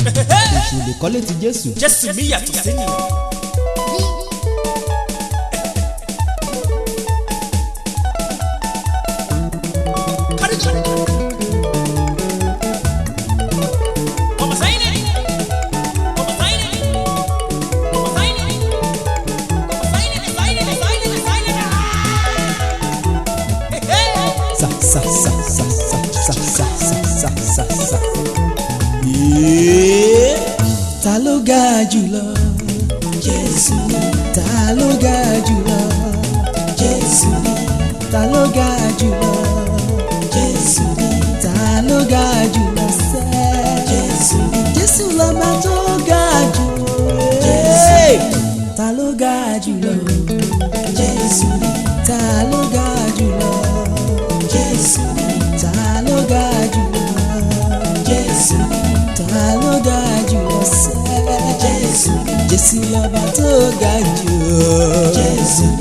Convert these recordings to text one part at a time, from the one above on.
èṣù lè kọ́lé ti jésù. jésù mi yàtọ̀ sí ni. sa sa sa sa sa sa sa sa sa sa sa. Yéé. ta ló ga jùlọ. jésù ni. ta ló ga jùlọ. jésù ni. ta ló ga jùlọ. jésù ni. ta ló ga jùlọ sẹ́. jésù ni. jésù lọ́ba tó ga jù. jésù ni. ta ló ga jùlọ. jésù ni. ta ló ga jùlọ. jésù ni. ta ló ga jùlọ. jésù ni. ta ló ga jùlọ sẹ́. jésù ni. jésù lọ́ba tó ga jù. jésù ni.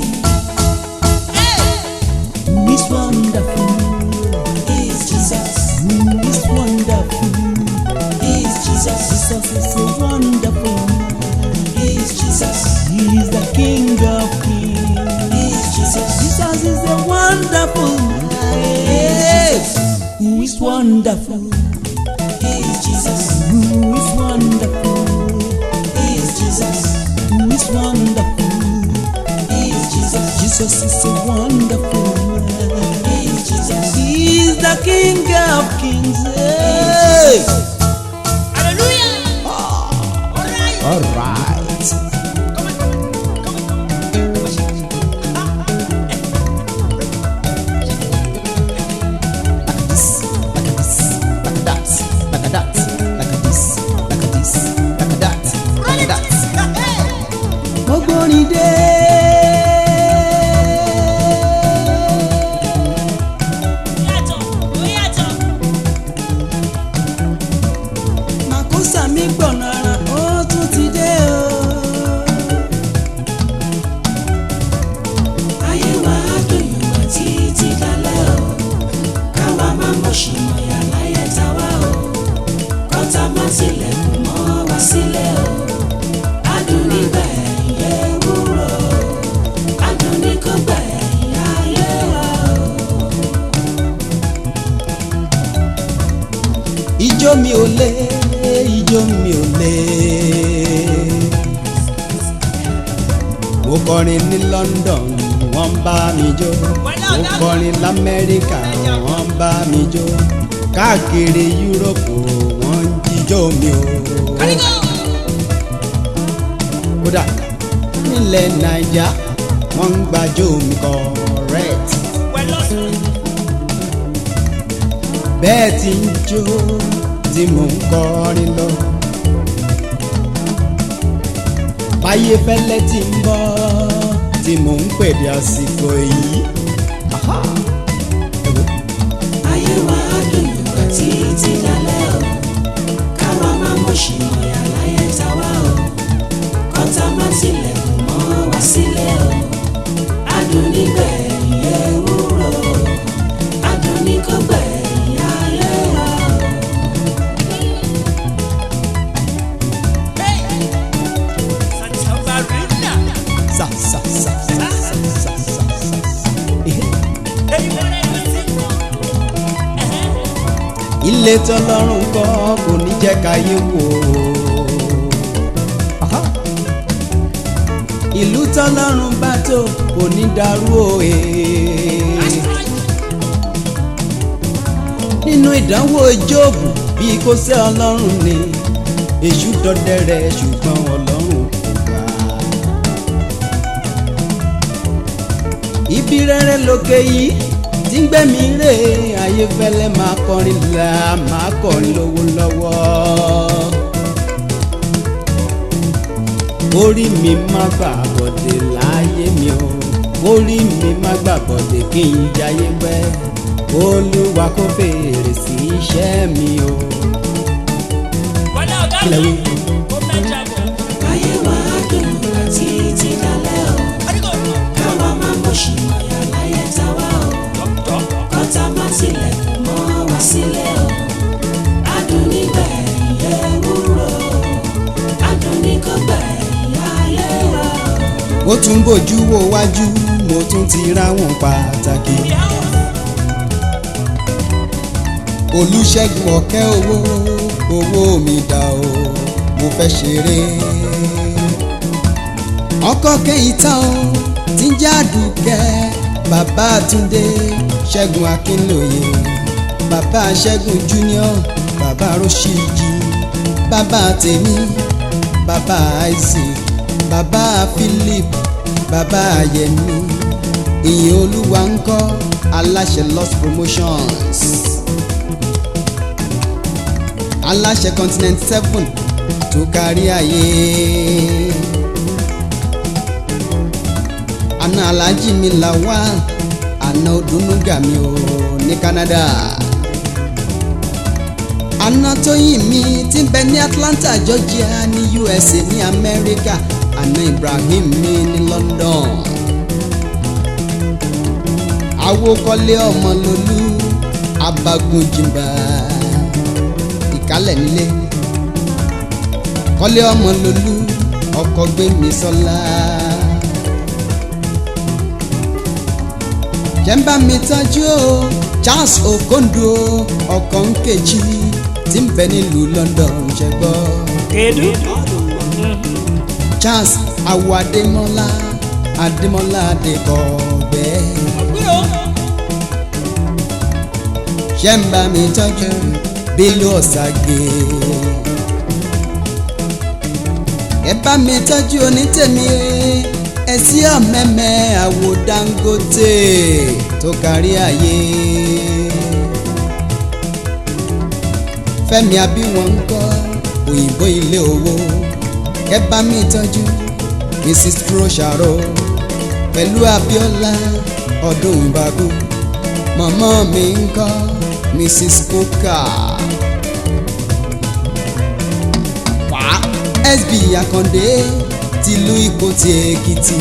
Who is wonderful? Is Jesus. Who is wonderful? Is Jesus. Jesus is so wonderful. Is Jesus. He is the King of Kings. Is Jesus. Jesus is a wonderful man. Yes. Who is wonderful? Is Jesus. Who is wonderful? Is Jesus. Who is wonderful? Is Jesus. Jesus is a wonderful man. Is Jesus. He is the King of Kings. Hey. All right. Like a this, like a that, like a that, like a this, like a this, like a that, like a that. Ògbóni dé. Màkúsà mi gbọ̀nà ara, ó tún ti dé o. ayé wa á dùn yùngbà títí dalẹ́ o káwa má mọ̀ ṣìmọ̀ yà láyé táwa o kọ́tà má tilẹ̀kùn mọ́ wá sílẹ̀ o adùn nígbà ẹ̀yẹ wúrọ̀ adùn ní kò gbà ẹ̀yà ayé wa o. Ijó mi ò lé, ijó mi ò lé. Mo kọrin ní London, wọ́n bá mi jó. Mo kọrin l'Amẹ́ríkà, wọ́n bá mi jó. Káàkiri Yúróòpù, wọ́n ń jíjó mi o. Kódà nílẹ̀ Naija, wọ́n ń gbàjó mi correct. bẹ́ẹ̀ tí ń jó tí mò ń kọrin lọ. báyé fẹ́lẹ́ tí ń bọ́ tí mò ń pèdè àsìkò yìí. Aha! Ẹ wo. ayé wa á dùn yùngbà títí dalẹ́ o káwa má mọ̀ ṣìmọ̀ yà láyé táwa o kọ́tà má tilẹ̀kùn mọ́ wá sílẹ̀ o adùn nígbà ẹ̀yẹ wúrọ̀ adùn ní kò gbà ẹ̀yà ayé wa o. Sa sa sa sa sa sa sa sa. Ehe. ilé tọ́lọ́run kọ́ kò ní jẹ́ káyé wò ó. Aha. ìlú tọ́lọ́run bá tó kò ní dàrú òye. nínú ìdánwò jóòbù bí kò sẹ́ ọlọ́run ni èṣù dọdẹ rẹ̀ ṣùgbọ́n ọlọ́run kò gbà. ibi rere lókè yìí tí ń gbẹ̀mí rè ayé fẹ́lẹ́ máa kọrin là máa kọrin lówó lọ́wọ́. orí mi má gbà bọ̀dẹ̀ láyé mi o orí mi má gbà bọ̀dẹ̀ kí n jayé pẹ́ olúwa kó fèrè sí iṣẹ́ mi o. kílẹ̀ wí. ayé wa á dùn yùngbà títí dalẹ́ o káwa má mọ̀ ṣìmọ̀ yà láyé táwa o kọ́tà má tilẹ̀kùn mọ́ wá sílẹ̀ o adùn nígbà ẹ̀yẹ wúrọ̀ ó tún bójú wo wájú mo tún ti ráwọn pàtàkì. olùṣègùn ọ̀kẹ́ owó owó mi dà o mo fẹ́ ṣeré. ọkọ kẹ́yìn tán o tí ń jádùkẹ́ bàbá àtúndé ṣẹ́gun akínlóye bàbá ṣẹ́gun junior bàbá rọ́ṣíjì bàbá tèmi bàbá isaac bàbá philip bàbá yẹmi ìyìn olúwa ń kọ́ aláṣẹ lost promotions aláṣẹ continent seven tó kárí ayé àna alájí mi làwà àna odùnúgà mi ò ní canada àna tóyìn mi ti ń bẹ ní atlanta georgia ní usa ní america àna ibrahim mi ní london awokọ́lé ọmọlólú abagunjìnbà ìkálẹ̀ nílé kọ́lé ọmọlólú ọkọ̀ gbẹ̀mí sọ́lá. jẹ́nbà mi tọ́jú o charles okondo ọkọ̀ nkechi tí ń bẹ nílùú london ṣẹ́gbọ́. kedu charles awo adémọ́lá adémọ́lá adékọ̀ọ́gbẹ́. jẹ́nbà mi tọ́jú bílú ọ̀sàgè. ẹ bá mi tọ́jú onítẹ̀mí ẹsí ọ̀mẹ́mẹ́ àwo dangote tó kárí ayé. fẹ́mi abíwọ̀n ń kọ́ òyìnbó ilé owó ẹ bá mi tọ́jú mrs trosharo pẹ̀lú abiola ọdún ìbàdàn mọ̀mọ́ mi ń kọ́ mrs coker. wá sb akande tìlú ìkòtì èkìtì.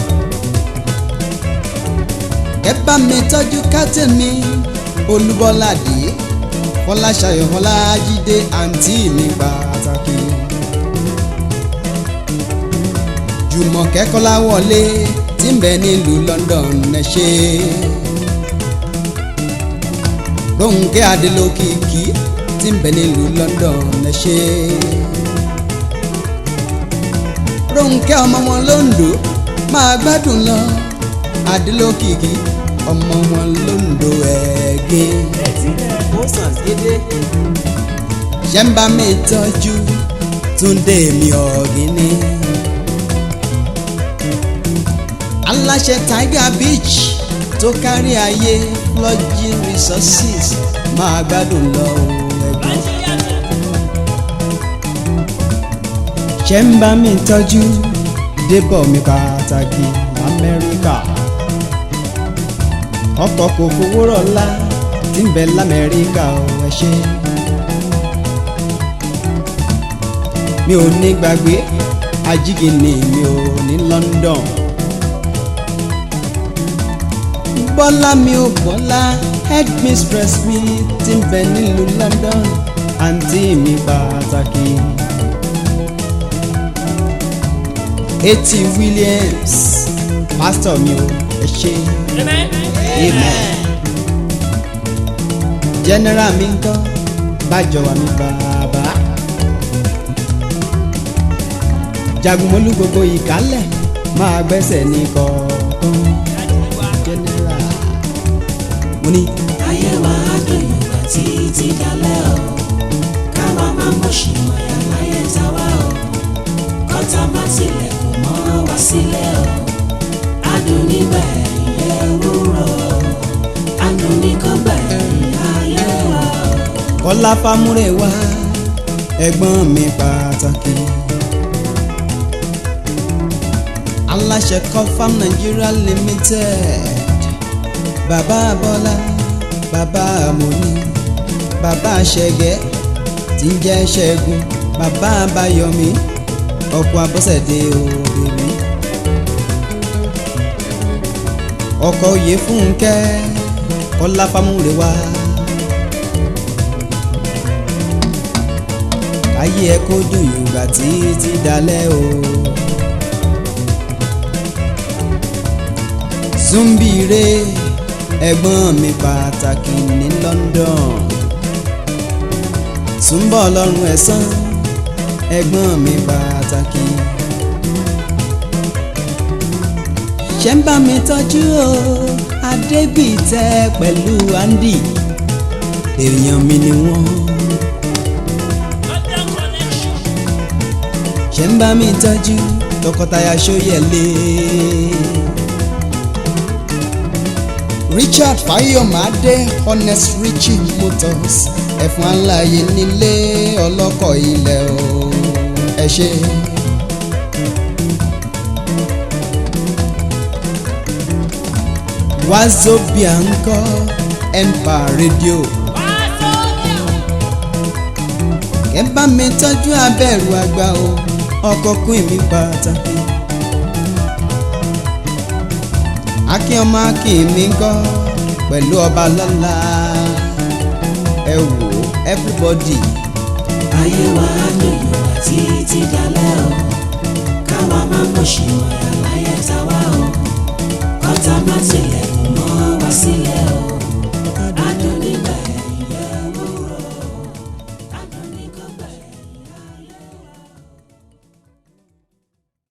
ẹ bá mi tọ́jú kátẹ́ mi olúbọ́ládé fọláṣayọ̀ fọlájídé àǹtí mi pàtàkì. jùmọ̀kẹ́ kọ́láwọlé tí ń bẹ nílùú london ẹ ṣé. gbóhùnkẹ́ adélókìkí tí ń bẹ nílùú london ẹ ṣé. Rónkẹ́ ọmọ wọn lóńdó máa gbádùn lọ Adélókìkí ọmọ wọn lóńdó ẹ̀ẹ́gẹ́. ó sàn gédé Ṣẹ́ńbà mi tọ́jú Túndé mi ọ̀gíní. Aláṣẹ Tiger Beach tó kárí ayé Lodging Resources máa gbádùn lọ ẹ̀gbọ́n. ṣe ń bá mi tọ́jú débọ̀ mi pàtàkì lamẹ́ríkà ọkọ̀ kò fowó rọ̀lá tí ń bẹ lamẹ́ríkà ò ẹ ṣe. mi ò ní gbàgbé ajígìní mi ò ní London bọ́lá mi ò bọ́lá headmistress mi tí ń bẹ nílùú London àǹtí mi pàtàkì. Eti Williams pastor mi o ẹ ṣé amen amen general mi ń kọ́ bájọwà mi bàbá jagunmólú gbogbo ìkálẹ̀ máa gbẹ́sẹ̀ ní kọ̀ọ̀kan general mo ní ayé wa á dùn yùngbà títí dalẹ́ o káwa má mọ̀ sí mọ̀yà láyé táwa o kọ́tà má tilẹ̀kùn mọ́ wá sílẹ̀ o adùn nígbà ẹ̀yẹ wúrọ̀ adùn ní kọ́gbà ẹ̀yìn ayé wa o. kọ́lá fámúrè wá ẹ̀gbọ́n mi pàtàkì. aláṣẹ Confam Nigeria Limited bàbá Bọ́lá bàbá Amoni bàbá Ṣẹ̀gẹ́ tí ń jẹ́ Ṣẹ́gun bàbá Bayọ̀mí ọkọ̀ Abọ́sẹ̀dé òbèmí ọkọ̀ òye Fúnkẹ́ kọ́lá fámúrè wá. ayé ẹ kó dùn yùngbà títí dalẹ́ o. Súnbìrè ẹ̀gbọ́n mi pàtàkì ní London Súnbọ̀ ọlọ́run ẹ̀sán ẹ̀gbọ́n mi pàtàkì. ṣé ń bá mi tọ́jú o Adégbìtẹ́ pẹ̀lú Andy èèyàn mi ni wọ́n. ṣé ń bá mi tọ́jú tọkọtaya Ṣóyẹlé. Richard Fáyọ̀mádé Honest Richie Motors ẹ̀fọn aláyé nílé ọlọ́kọ̀ ilẹ̀ o ẹ ṣe. Wazobia ńkọ́ Empire Radio. ẹ bá mi tọ́jú abẹ́rù àgbà o ọkọ̀ kún mi pàtàkì. akin ọmọ akin mi ńkọ́ pẹ̀lú ọba lọ́la ẹ wò everybody. ayé wa á dùn